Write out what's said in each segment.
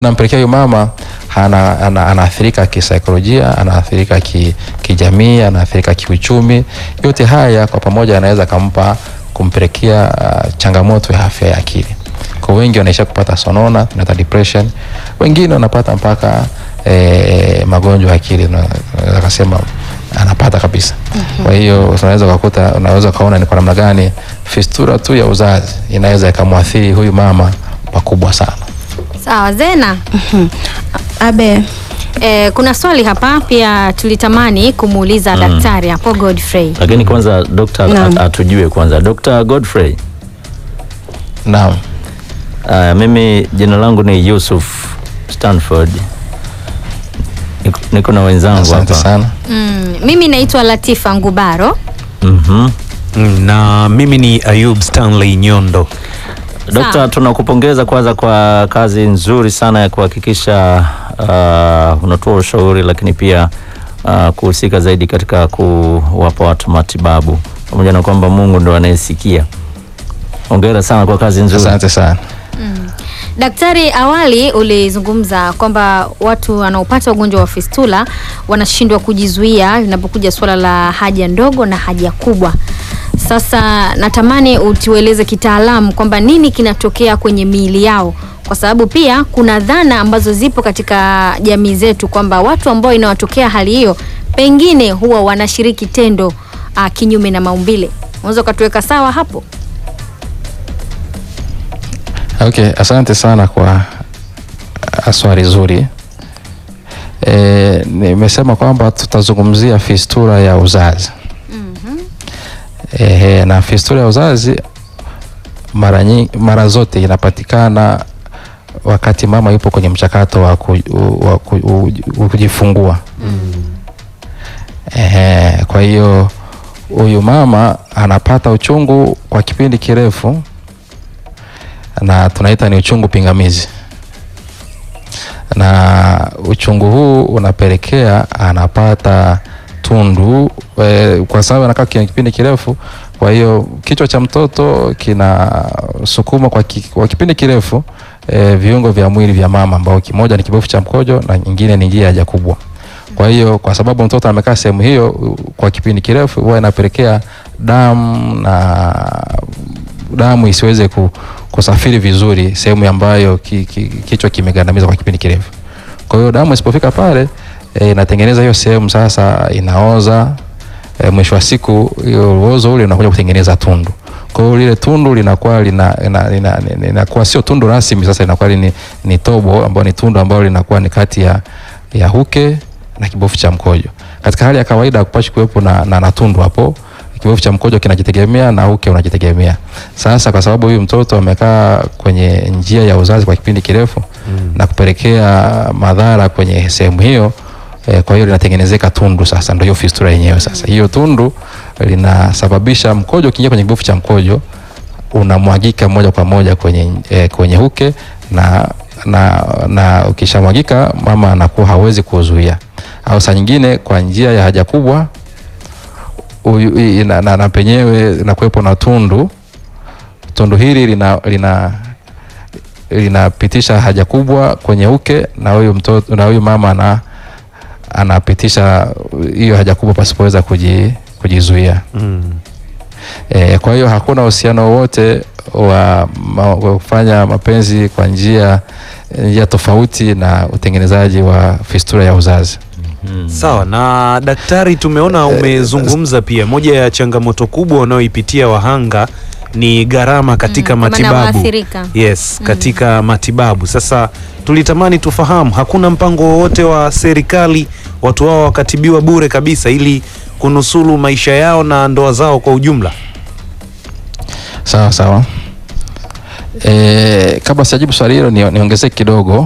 nampelekea huyu mama ana, ana, anaathirika kisaikolojia, anaathirika ki, kijamii, anaathirika kiuchumi. Yote haya kwa pamoja anaweza kampa kumpelekea uh, changamoto ya afya ya akili. Kwa wengi wanaisha kupata sonona, tunaita depression. Wengine wanapata mpaka eh, magonjwa ya akili, naweza kusema anapata kabisa. Kwa hiyo unaweza kukuta, unaweza kaona ni kwa namna gani fistula tu ya uzazi inaweza ikamwathiri huyu mama pakubwa sana. Sawa Zena. Abe, Eh, kuna swali hapa pia tulitamani kumuuliza daktari hapo Godfrey. Lakini kwanza dokta Naam. at- atujue kwanza, Dr. Godfrey. Naam. Uh, mimi jina langu ni Yusuf Stanford. Niko, niko na wenzangu Asante hapa. sana. Mm, mimi naitwa Latifa Ngubaro. Mhm. Mm, na mimi ni Ayub Stanley Nyondo. Dokta, Sawa. tunakupongeza kwanza kwa kazi nzuri sana ya kuhakikisha uh, unatoa ushauri lakini pia uh, kuhusika zaidi katika kuwapa watu matibabu pamoja na kwamba Mungu ndo anayesikia. Hongera sana kwa kazi nzuri. Asante sana. Daktari, awali ulizungumza kwamba watu wanaopata ugonjwa wa fistula wanashindwa kujizuia linapokuja suala la haja ndogo na haja kubwa. Sasa natamani utueleze kitaalamu kwamba nini kinatokea kwenye miili yao, kwa sababu pia kuna dhana ambazo zipo katika jamii zetu kwamba watu ambao inawatokea hali hiyo pengine huwa wanashiriki tendo uh, kinyume na maumbile. Unaweza ukatuweka sawa hapo? Okay, asante sana kwa uh, swali zuri. E, nimesema kwamba tutazungumzia fistula ya uzazi. Ehe, na fistula ya uzazi mara nyingi, mara zote inapatikana wakati mama yupo kwenye mchakato wa, ku, wa ku, u- kujifungua. Ehe, kwa hiyo huyu mama anapata uchungu kwa kipindi kirefu na tunaita ni uchungu pingamizi, na uchungu huu unapelekea anapata tundu e, kwa sababu anakaa kwenye kipindi kirefu. Kwa hiyo kichwa cha mtoto kinasukuma kwa, ki, kwa kipindi kirefu e, viungo vya mwili vya mama ambao kimoja ni kibofu cha mkojo na nyingine ni njia ya haja kubwa. Kwa hiyo kwa sababu mtoto amekaa sehemu hiyo u- kwa kipindi kirefu, huwa inapelekea damu na damu isiweze ku, kusafiri vizuri sehemu ambayo ki, ki, kichwa kimegandamizwa kwa kipindi kirefu. Kwa hiyo damu isipofika pale e, inatengeneza hiyo sehemu sasa inaoza e, mwisho wa siku hiyo uozo ule unakuja kutengeneza tundu. Kwa hiyo lile tundu linakuwa lina, lina, lina, lina, linakuwa sio tundu rasmi, sasa linakuwa ni, ni tobo ambao ni tundu ambalo linakuwa ni kati ya, ya huke na kibofu cha mkojo. Katika hali ya kawaida hakupashi kuwepo na, na, na tundu hapo kibofu cha mkojo kinajitegemea na uke unajitegemea. Sasa kwa sababu huyu mtoto amekaa kwenye njia ya uzazi kwa kipindi kirefu mm. na kupelekea madhara kwenye sehemu hiyo eh, kwa hiyo linatengenezeka tundu sasa, ndio hiyo fistula yenyewe. Sasa hiyo tundu linasababisha mkojo ukiingia kwenye kibofu cha mkojo unamwagika moja kwa moja kwenye, eh, kwenye uke na, na, na ukishamwagika mama anakuwa hawezi kuzuia, au saa nyingine kwa njia ya haja kubwa uyu- i- na, na, na penyewe inakuwepo na tundu. Tundu hili lina, lina linapitisha haja kubwa kwenye uke na huyu mtoto na huyu mama ana, anapitisha hiyo haja kubwa pasipoweza kuji, kujizuia. Mm. E, kwa hiyo hakuna uhusiano wowote wa, ma, wa kufanya mapenzi kwa njia njia tofauti na utengenezaji wa fistula ya uzazi. Sawa na daktari, tumeona umezungumza pia, moja ya changamoto kubwa wanaoipitia wahanga ni gharama katika Mm, kwa maana matibabu. waathirika. Yes, katika matibabu. Sasa tulitamani tufahamu, hakuna mpango wowote wa serikali watu hao wakatibiwa bure kabisa ili kunusuru maisha yao na ndoa zao kwa ujumla? Sawa sawa. E, kabla sijajibu swali hilo ni, niongezee kidogo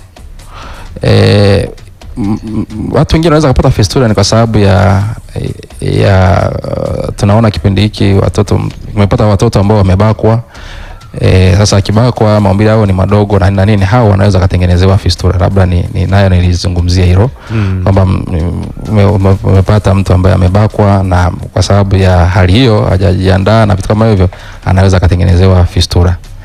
e, m- m- watu wengine wanaweza kupata fistula ni kwa sababu ya, ya uh, tunaona kipindi hiki watoto tumepata watoto ambao wamebakwa E, sasa akibakwa maumbile yao ni madogo na na nini, hao wanaweza katengenezewa fistula. Labda ni, ni nayo nilizungumzia hilo Mm. kwamba mm, ume- ume- umepata mtu ambaye amebakwa na kwa sababu ya hali hiyo hajajiandaa na vitu kama hivyo, anaweza akatengenezewa fistula.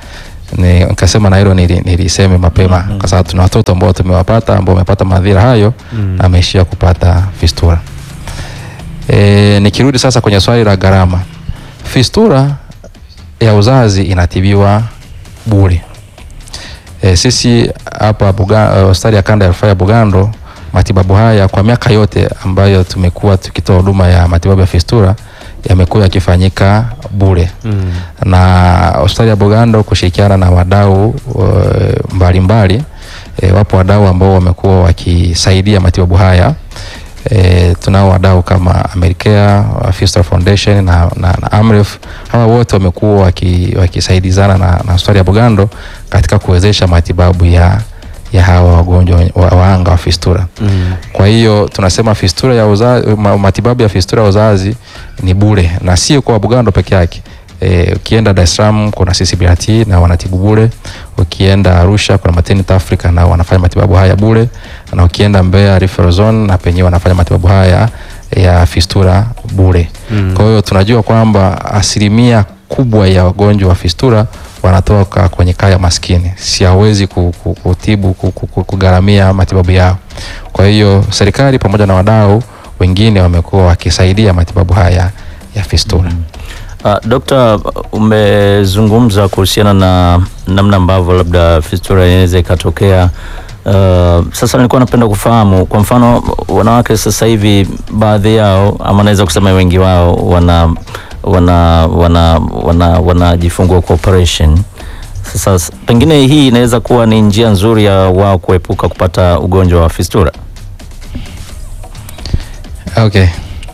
ni nikasema na hilo nili- niliseme mapema kwa sababu tuna watoto ambao tumewapata ambao wamepata madhira hayo Mm. na ameishia kupata fistula. E, nikirudi sasa kwenye swali la gharama, fistula ya uzazi inatibiwa bure. E, sisi hapa Buga- eh, hospitali ya kanda ya rufaa ya Bugando, matibabu haya kwa miaka yote ambayo tumekuwa tukitoa huduma ya matibabu ya fistula yamekuwa yakifanyika bure Mm. na hospitali ya Bugando kushirikiana na wadau eh, mbalimbali e, wapo wadau ambao wamekuwa wakisaidia matibabu haya e, tunao wadau kama Americare, Fistula Foundation na, na, na Amref. Hawa wote wamekuwa waki- wakisaidizana na, na hospitali ya Bugando katika kuwezesha matibabu ya, ya hawa wagonjwa wa, waanga wa fistula. Mm. Kwa hiyo tunasema fistula ya uzazi, ma, matibabu ya fistula ya uzazi ni bure na sio kwa Bugando peke yake. E, ukienda Dar es Salaam kuna CCBRT na wanatibu bure. Ukienda Arusha kuna Maternity Africa na wanafanya matibabu haya bure, na ukienda Mbeya Referral Zone na penyewe wanafanya matibabu haya ya fistula bure. Mm. Kwa hiyo tunajua kwamba asilimia kubwa ya wagonjwa wa fistula wanatoka kwenye kaya maskini, si hawezi ku- ku- kutibu ku- ku- ku- kugharamia matibabu yao. Kwa hiyo serikali pamoja na wadau wengine wamekuwa wakisaidia matibabu haya ya fistula. Uh, Dokta, umezungumza kuhusiana na namna ambavyo labda fistula inaweza ikatokea. Uh, sasa nilikuwa napenda kufahamu kwa mfano wanawake sasa hivi baadhi yao ama naweza kusema wengi wao wana wana wana wana wanajifungua kwa operation. Sasa s- pengine hii inaweza kuwa ni njia nzuri ya wao kuepuka kupata ugonjwa wa fistula. Okay.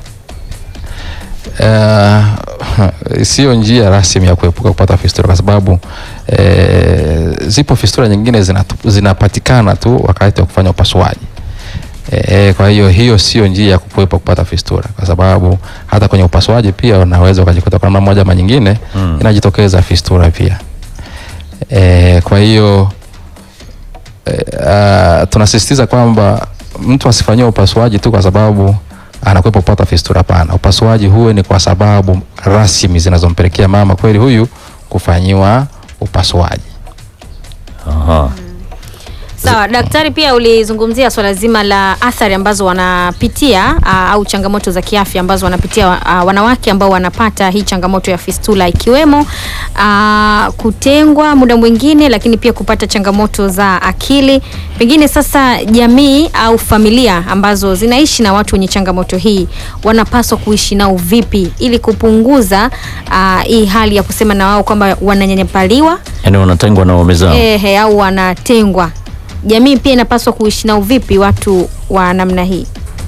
Uh, sio njia rasmi ya kuepuka kupata fistula kwa sababu eh, zipo fistula nyingine zinatu- zinapatikana tu wakati wa kufanya upasuaji. E, kwa hiyo hiyo sio njia ya kukwepa kupata fistula kwa sababu hata kwenye upasuaji pia unaweza ukajikuta kwa namna moja ama nyingine Mm. inajitokeza fistula pia. E, kwa hiyo e, uh, tunasisitiza kwamba mtu asifanyiwe upasuaji tu kwa sababu anakwepa kupata fistula. Hapana, upasuaji huwe ni kwa sababu rasmi zinazompelekea mama kweli huyu kufanyiwa upasuaji. Aha. Sawa, daktari, pia ulizungumzia swala zima la athari ambazo wanapitia aa, au changamoto za kiafya ambazo wanapitia aa, wanawake ambao wanapata hii changamoto ya fistula ikiwemo aa, kutengwa muda mwingine, lakini pia kupata changamoto za akili. Pengine sasa jamii au familia ambazo zinaishi na watu wenye changamoto hii wanapaswa kuishi nao vipi ili kupunguza aa, hii hali ya kusema na wao kwamba wananyanyapaliwa Yaani wanatengwa na waume zao. ehe, au wanatengwa. Jamii pia inapaswa kuishi nao vipi watu wa namna hii?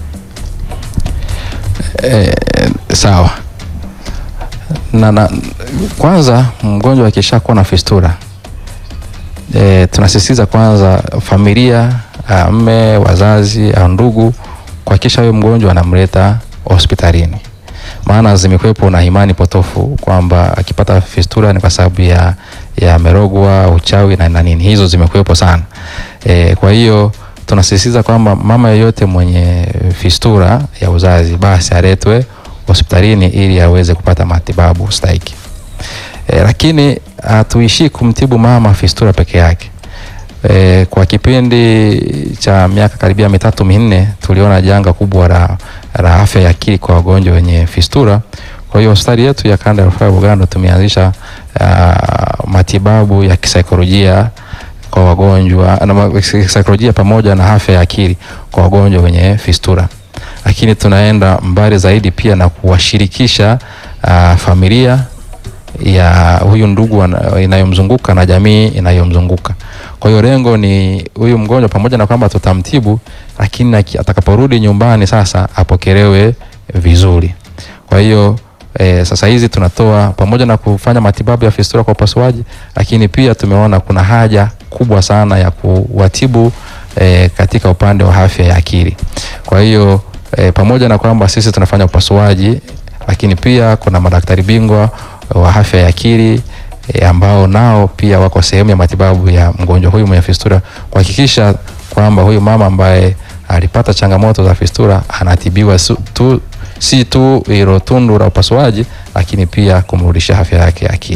E, sawa na, na kwanza mgonjwa akishakuwa na fistula e, tunasisitiza kwanza familia ah, mme wazazi au ndugu kuhakikisha huyo mgonjwa anamleta hospitalini maana zimekuwepo na imani potofu kwamba akipata fistula ni kwa sababu ya, ya merogwa uchawi na, na nini hizo zimekuwepo sana e, kwa hiyo tunasisitiza kwamba mama yeyote mwenye fistula ya uzazi basi aletwe hospitalini ili aweze kupata matibabu stahiki. E, lakini hatuishii kumtibu mama fistula peke yake. E, kwa kipindi cha miaka karibia mitatu minne tuliona janga kubwa la, la afya ya akili kwa wagonjwa wenye fistula. Kwa hiyo hospitali yetu ya kanda ya rufaa ya Bugando tumeanzisha uh, matibabu ya kisaikolojia kwa wagonjwa na ma- kisaikolojia pamoja na afya ya akili kwa wagonjwa wenye fistula, lakini tunaenda mbali zaidi pia na kuwashirikisha uh, familia ya huyu ndugu wana- inayomzunguka na jamii inayomzunguka. Kwa hiyo lengo ni huyu mgonjwa pamoja na kwamba tutamtibu, lakini aki- atakaporudi nyumbani sasa apokelewe vizuri. Kwa hiyo e, sasa hizi tunatoa pamoja na kufanya matibabu ya fistula kwa upasuaji, lakini pia tumeona kuna haja kubwa sana ya kuwatibu e, katika upande wa afya ya akili. Kwa hiyo e, pamoja na kwamba sisi tunafanya upasuaji, lakini pia kuna madaktari bingwa wa afya ya akili e, ambao nao pia wako sehemu ya matibabu ya mgonjwa huyu mwenye fistula kuhakikisha kwamba huyu mama ambaye alipata changamoto za fistula anatibiwa su, tu, si tu hilo tundu la upasuaji, lakini pia kumrudisha afya yake ya akili.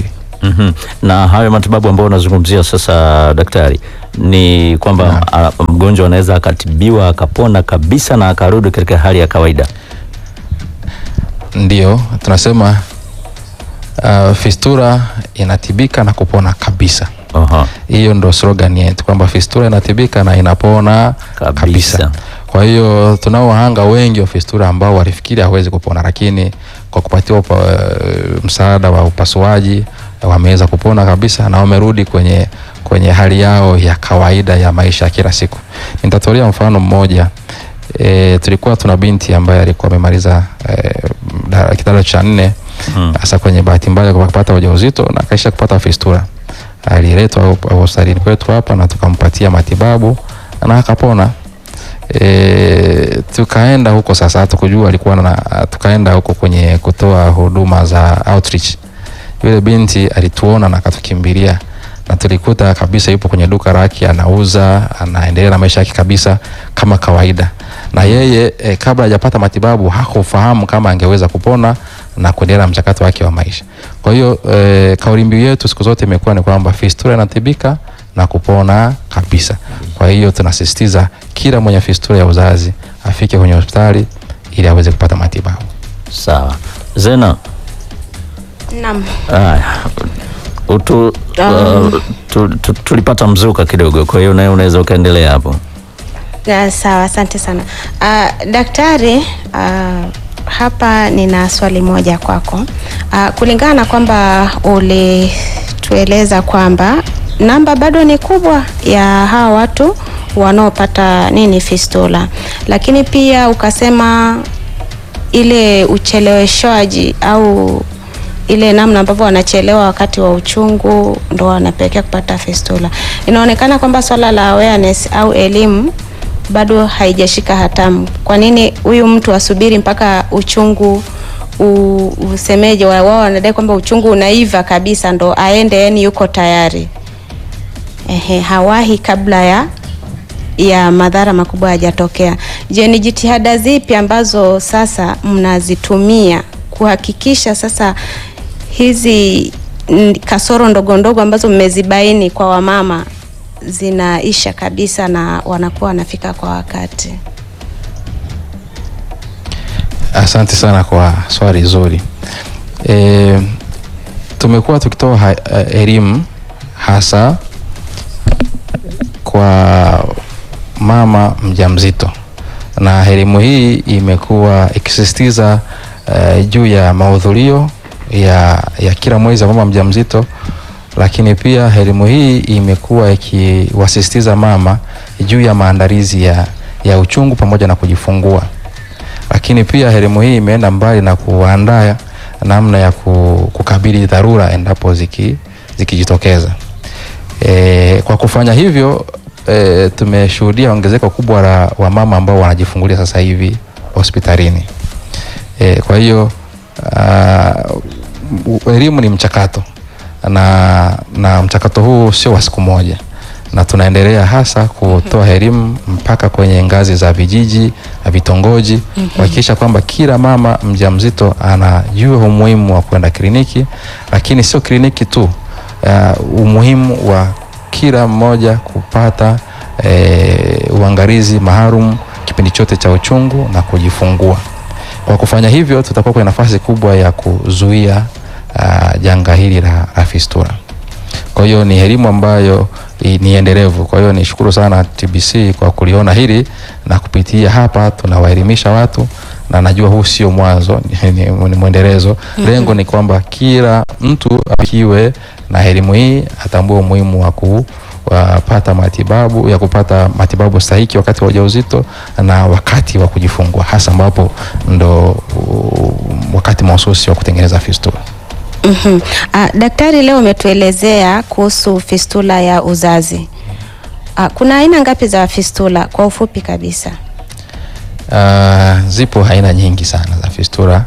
Mhm. Na hayo matibabu ambayo unazungumzia sasa daktari, ni kwamba a, mgonjwa anaweza akatibiwa akapona kabisa na akarudi katika hali ya kawaida. Ndio tunasema uh, fistura inatibika na kupona kabisa. Aha. Hiyo ndo slogan yetu kwamba fistura inatibika na inapona Kabisa. kabisa, Kwa hiyo tunao wahanga wengi wa fistura ambao walifikiri hawezi kupona, lakini kwa kupatiwa upa, msaada wa upasuaji wameweza kupona kabisa na wamerudi kwenye, kwenye hali yao ya kawaida ya maisha ya kila siku. Nitatolea mfano mmoja. E, tulikuwa tuna binti ambaye alikuwa amemaliza e, da- kidato cha nne Mm. hasa kwenye bahati mbaya kwa kupata ujauzito na kaisha kupata fistura. Aliletwa hup- hospitalini kwetu hapa na tukampatia matibabu na akapona. E, tukaenda huko sasa, hatukujua alikuwa na, tukaenda huko kwenye kutoa huduma za outreach. Yule binti alituona na akatukimbilia na tulikuta kabisa yupo kwenye duka lake anauza, anaendelea na maisha yake kabisa kama kawaida. Na yeye e, kabla hajapata matibabu hakufahamu kama angeweza kupona na kuendelea na mchakato wake wa maisha. Kwa hiyo e, kauli mbiu yetu siku zote imekuwa ni kwamba fistula inatibika na kupona kabisa. Kwa hiyo tunasisitiza kila mwenye fistula ya uzazi afike kwenye hospitali ili aweze kupata matibabu. Sawa. Zena, Naam. haya. Utu, Um. uh, tu, tu, tulipata mzuka kidogo, kwa hiyo nawe unaweza ukaendelea hapo. Ya, sawa, asante sana. Uh, daktari, uh, hapa nina swali moja kwako. Uh, kulingana na kwamba ulitueleza kwamba namba bado ni kubwa ya hawa watu wanaopata nini fistula, lakini pia ukasema ile ucheleweshwaji au ile namna ambavyo wanachelewa wakati wa uchungu ndo wanapelekea kupata fistula. Inaonekana kwamba swala la awareness au elimu bado haijashika hatamu. Kwa nini huyu mtu asubiri mpaka uchungu u, usemeje? wa- Wao wanadai kwamba uchungu unaiva kabisa ndo aende, yani yuko tayari. Ehe, hawahi kabla ya ya madhara makubwa hayajatokea. Je, ni jitihada zipi ambazo sasa mnazitumia kuhakikisha sasa hizi mm, kasoro ndogo ndogo ambazo mmezibaini kwa wamama zinaisha kabisa na wanakuwa wanafika kwa wakati? Asante sana kwa swali zuri. E, tumekuwa tukitoa ha- eh, elimu hasa kwa mama mjamzito, na elimu hii imekuwa ikisisitiza eh, juu ya mahudhurio ya, ya kila mwezi wa mama mjamzito, lakini pia elimu hii imekuwa ikiwasisitiza mama juu ya maandalizi ya, ya uchungu pamoja na kujifungua lakini pia elimu hii imeenda mbali na kuandaa namna ya ku- kukabili dharura endapo ziki zikijitokeza. E, kwa kufanya hivyo e, tumeshuhudia ongezeko kubwa la wamama ambao wanajifungulia sasa hivi hospitalini. E, kwa hiyo ah, u- elimu ni mchakato na, na mchakato huu sio wa siku moja na tunaendelea hasa kutoa elimu mpaka kwenye ngazi za vijiji na vitongoji kuhakikisha kwamba kila mama mjamzito anajua umuhimu wa kwenda kliniki, lakini sio kliniki tu, uh, umuhimu wa kila mmoja kupata eh, uangalizi maalum kipindi chote cha uchungu na kujifungua. Kwa kufanya hivyo, tutakuwa kwenye nafasi kubwa ya kuzuia uh, janga hili la, la fistula. Kwa hiyo ni elimu ambayo i- ni endelevu. Kwa hiyo nishukuru sana TBC kwa kuliona hili na kupitia hapa tunawaelimisha watu na najua huu sio mwanzo, ni, ni, ni mwendelezo. Lengo ni kwamba kila mtu akiwe na elimu hii atambue umuhimu wa kupata matibabu ya kupata matibabu stahiki wakati wa ujauzito na wakati wa kujifungua, hasa ambapo ndo uh, wakati mahususi wa kutengeneza fistula. Mhm. Ah, daktari, leo umetuelezea kuhusu fistula ya uzazi. Ah, kuna aina ngapi za fistula kwa ufupi kabisa? Uh, zipo aina nyingi sana za fistula.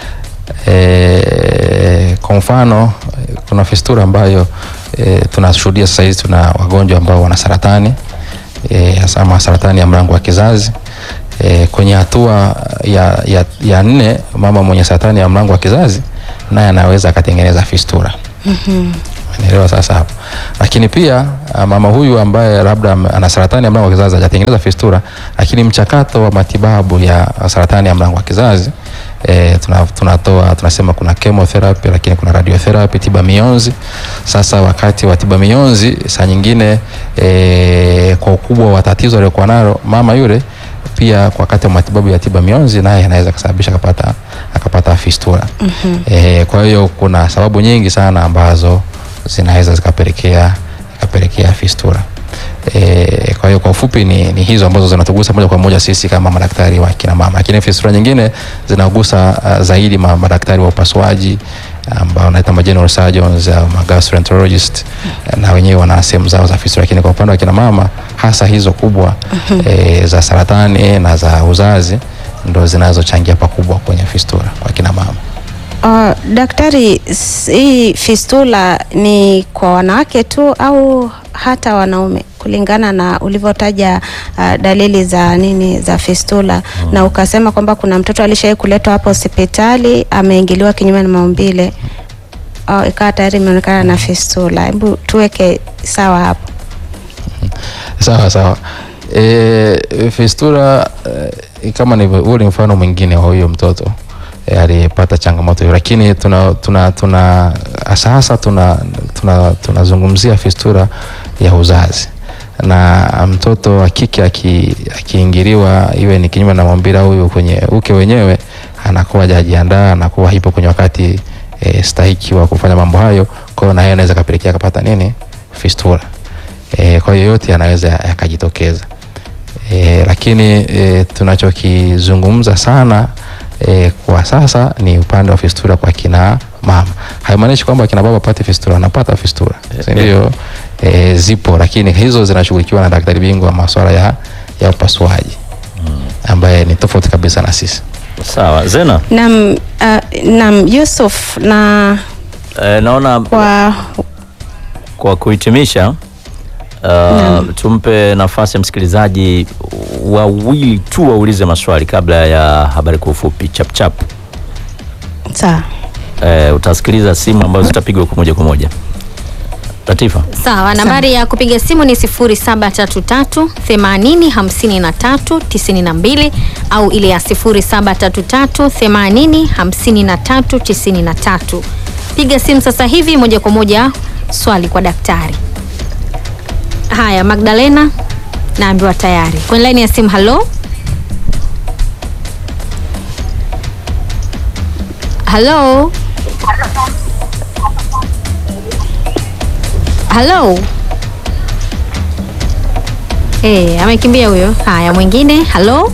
E, kwa mfano kuna fistula ambayo e, tunashuhudia sasa hivi tuna wagonjwa ambao wana saratani e, hasa ma saratani ya mlango wa kizazi. E, kwenye hatua ya, ya, ya nne mama mwenye saratani ya mlango wa kizazi naye anaweza akatengeneza fistula. Umeelewa sasa hapo. Lakini pia ah, mama huyu ambaye labda ame- ana saratani ya mlango wa kizazi hajatengeneza fistula, lakini mchakato wa matibabu ya saratani ya mlango wa kizazi E, tuna, tunatoa tunasema kuna chemotherapy lakini kuna radiotherapy, tiba mionzi. Sasa wakati wa tiba mionzi saa nyingine e, kwa ukubwa wa tatizo aliyokuwa nalo mama yule pia kwa wakati wa matibabu ya tiba mionzi naye anaweza kusababisha akapata akapata fistula. Mm-hmm. E, kwa hiyo kuna sababu nyingi sana ambazo zinaweza zikapelekea zikapelekea fistula. E, kwa hiyo kwa ufupi ni, ni hizo ambazo zinatugusa moja kwa moja sisi kama madaktari wa kina mama, lakini fistula nyingine zinagusa uh, zaidi ma, madaktari wa upasuaji ambao wanaita ma general surgeons au ma gastroenterologist na wenyewe wana sehemu zao za fistula, lakini kwa upande wa kina mama hasa hizo kubwa e, za saratani na za uzazi ndo zinazochangia pakubwa kwenye fistula kwa kina mama. Uh, daktari, s- hii fistula ni kwa wanawake tu au hata wanaume kulingana na ulivyotaja uh, dalili za nini za fistula na ukasema kwamba kuna mtoto alishawahi kuletwa hapa hospitali ameingiliwa kinyume na maumbile uh, ikawa tayari imeonekana na fistula. Hebu tuweke sawa hapo. Sawa sawa. E, fistula e, kama ni huo ni mfano mwingine wa huyo mtoto e, aliyepata changamoto hiyo, lakini tuna tuna tuna hasa hasa tuna tuna tunazungumzia fistula ya uzazi na mtoto wa kike aki- akiingiliwa iwe ni kinyume na maumbile au iwe kwenye uke wenyewe, anakuwa hajajiandaa, anakuwa hipo kwenye wakati e, stahiki wa kufanya mambo hayo, kwa hiyo na yeye anaweza kapelekea akapata nini fistula. E, kwa hiyo yote yanaweza yakajitokeza. E, lakini e, tunachokizungumza sana e, kwa sasa ni upande wa fistula kwa kina mama. Haimaanishi kwamba kina baba wapate fistula, wanapata fistula, si ndio? E, zipo, lakini hizo zinashughulikiwa na daktari bingwa wa masuala ya, ya upasuaji ambaye ni tofauti kabisa na sisi. Sawa, Zena, Nam, uh, nam Yusuf na eh, naona kwa kwa kuhitimisha uh, tumpe nafasi ya msikilizaji wawili tu waulize maswali kabla ya habari kwa ufupi chapchap. sawa Eh, utasikiliza simu ambazo zitapigwa kwa moja kwa moja. Latifa, Sawa, nambari ya kupiga simu ni 0733 80 53 92 au ile ya 0733 80 53 93. Piga simu sasa hivi moja kwa moja, swali kwa daktari. Haya, Magdalena naambiwa tayari kwenye laini ya simu. Halo, halo, halo. Eh, amekimbia huyo. Haya, mwingine. Halo.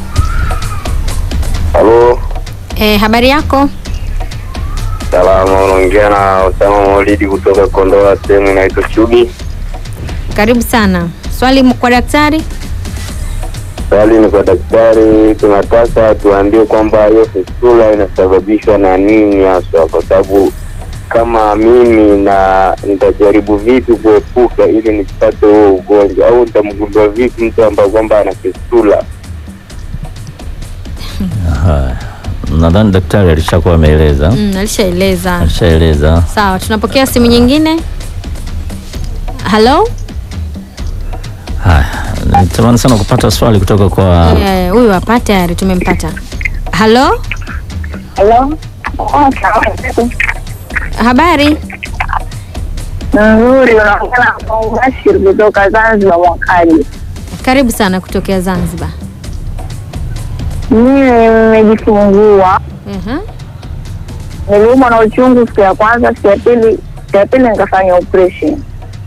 Halo, Eh, habari yako? salama. Unaongea na Osama Maulidi kutoka Kondoa, sehemu inaitwa Chugi. Karibu sana. Swali kwa daktari. Swali ni kwa daktari, tunataka tuambie kwamba hiyo fistula inasababishwa na nini haswa, kwa sababu kama mimi na nitajaribu vipi kuepuka ili nisipate huo ugonjwa, au nitamgundua vipi mtu ambaye kwamba ana fistula? haya, nadhani daktari alishakuwa ameeleza, Mm, alishaeleza. alishaeleza. Sawa, tunapokea simu nyingine. Halo. Haya, nitamani sana kupata swali kutoka kwa Eh, huyu hapa tayari tumempata. Halo. Halo. Habari? Nzuri, unaongea na Bashir kutoka Zanzibar mwakaji. Karibu sana kutokea Zanzibar. Mimi nimejifungua, Mhm. niliumwa na uchungu siku ya kwanza, siku ya pili, siku ya pili nikafanya operation,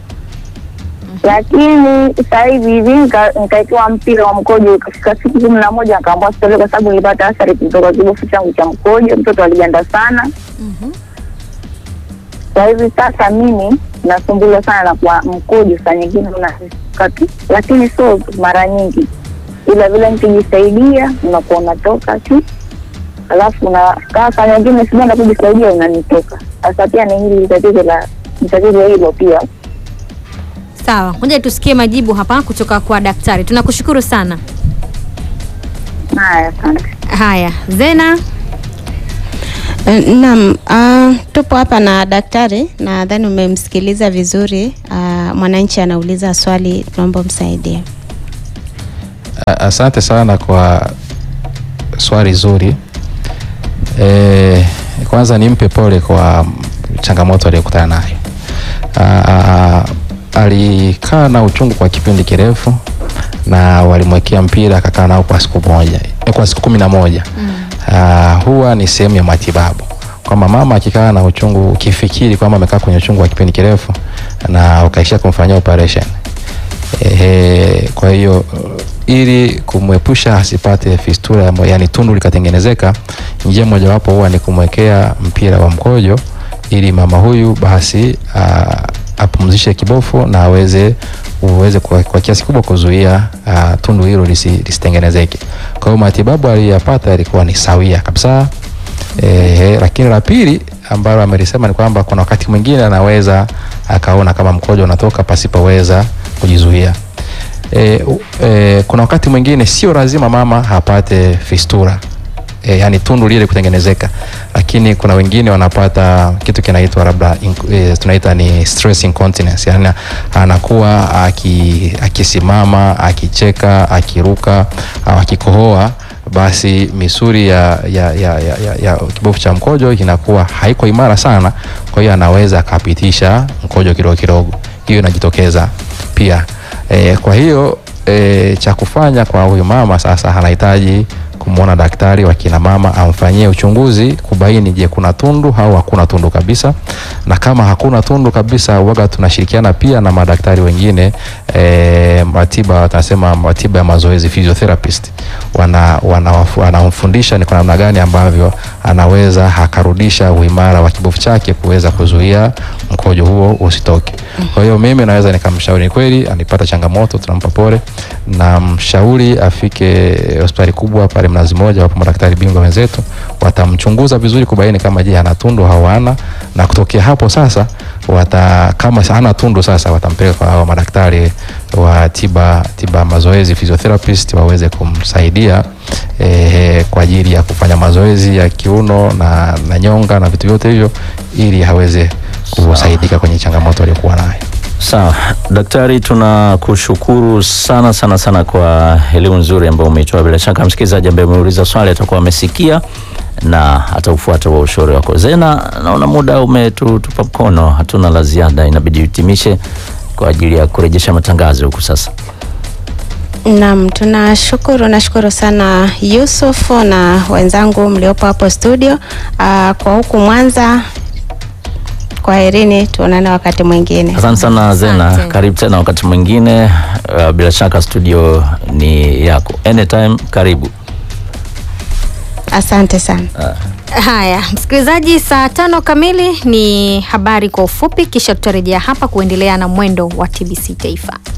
lakini sasa hivi hivi nika- nikaekewa mpira wa mkojo, ikafika siku kumi na moja nikaambiwa sitolewe kwa sababu nilipata athari kutoka kibofu changu cha mkojo, mtoto aliganda sana. Mhm. Kwa hivi sasa mimi nasumbuliwa sana na kwa mkojo, saa nyingine unatoka tu, lakini sio mara nyingi, ila vile nikijisaidia unakuwa unatoka tu, alafu unakaa saa nyingine sijaenda kujisaidia unanitoka. Sasa pia ni hili tatizo la ni tatizo hilo pia. Sawa, ngoja tusikie majibu hapa kutoka kwa daktari. Tunakushukuru sana. Haya, asante. Haya, Zena. Eh, Naam, uh, tupo hapa na daktari, nadhani umemsikiliza vizuri. Uh, mwananchi anauliza swali, tunaomba msaidie. A- Asante sana kwa swali zuri. E, kwanza nimpe pole kwa changamoto aliyokutana nayo. Ah, Alikaa na uchungu kwa kipindi kirefu na walimwekea mpira akakaa nao kwa siku moja eh, kwa siku kumi na moja. Ah, huwa ni sehemu ya matibabu kwamba mama akikaa na uchungu, ukifikiri kwamba amekaa kwenye uchungu wa kipindi kirefu na ukaishia kumfanyia operation Ehe, kwa hiyo uh, ili kumwepusha asipate fistula ya mo- yani tundu likatengenezeka, njia mojawapo huwa ni kumwekea mpira wa mkojo ili mama huyu basi uh, apumzishe kibofu na aweze uweze kwa, kwa kiasi kubwa kuzuia uh, tundu hilo lisi, lisitengenezeke. Kwa hiyo matibabu aliyoyapata yalikuwa ni sawia kabisa. E, lakini la pili ambalo amelisema ni kwamba kuna wakati mwingine anaweza akaona kama mkojo unatoka pasipoweza kujizuia. E, u- e, kuna wakati mwingine sio lazima mama apate fistula e, yani tundu lile kutengenezeka, lakini kuna wengine wanapata kitu kinaitwa labda in- e, tunaita ni stress incontinence, yani anakuwa aki, akisimama akicheka akiruka au akikohoa basi misuli ya, ya, ya, ya, ya, ya kibofu cha mkojo inakuwa haiko imara sana, kwa hiyo anaweza akapitisha mkojo kidogo kidogo, hiyo inajitokeza pia. E, kwa hiyo e, cha kufanya kwa huyu mama sasa anahitaji kumwona daktari wa kina mama amfanyie uchunguzi kubaini, je, kuna tundu au hakuna tundu kabisa, na kama hakuna tundu kabisa, waga tunashirikiana pia na madaktari wengine e, matiba tunasema matiba ya mazoezi physiotherapist, wana wanawaf- wanamfundisha ni kwa namna gani ambavyo anaweza akarudisha uimara wa kibofu chake kuweza kuzuia mkojo huo usitoke. Kwa hiyo mimi naweza nikamshauri, ni kweli anipata changamoto, tunampa pole na mshauri afike hospitali kubwa pale Mnazi Mmoja, wapo madaktari bingwa wenzetu watamchunguza vizuri kubaini kama je ana tundu au hana, na kutokea hapo sasa wata, kama hana tundu sasa watampeleka kwa hao madaktari wa tiba tiba mazoezi physiotherapist waweze kumsaidia eh, kwa ajili ya kufanya mazoezi ya kiuno na, na nyonga na vitu vyote hivyo ili aweze kusaidika kwenye changamoto aliyokuwa nayo. Sawa daktari, tunakushukuru sana sana sana kwa elimu nzuri ambayo umeitoa. Bila shaka msikilizaji ambaye umeuliza swali atakuwa amesikia na ataufuata wa ushauri wako. Zena, naona muda umetutupa mkono, hatuna la ziada, inabidi hitimishe kwa ajili ya kurejesha matangazo huku sasa. Naam, tunashukuru, nashukuru sana Yusuf na wenzangu mliopo hapo studio. Uh, kwa huku Mwanza, kwaherini, tuonane wakati mwingine. Asante sana Zena, Asante. karibu tena wakati mwingine. Uh, bila shaka studio ni yako anytime, karibu. Asante sana. Haya, msikilizaji, saa tano kamili ni habari kwa ufupi, kisha tutarejea hapa kuendelea na mwendo wa TBC Taifa.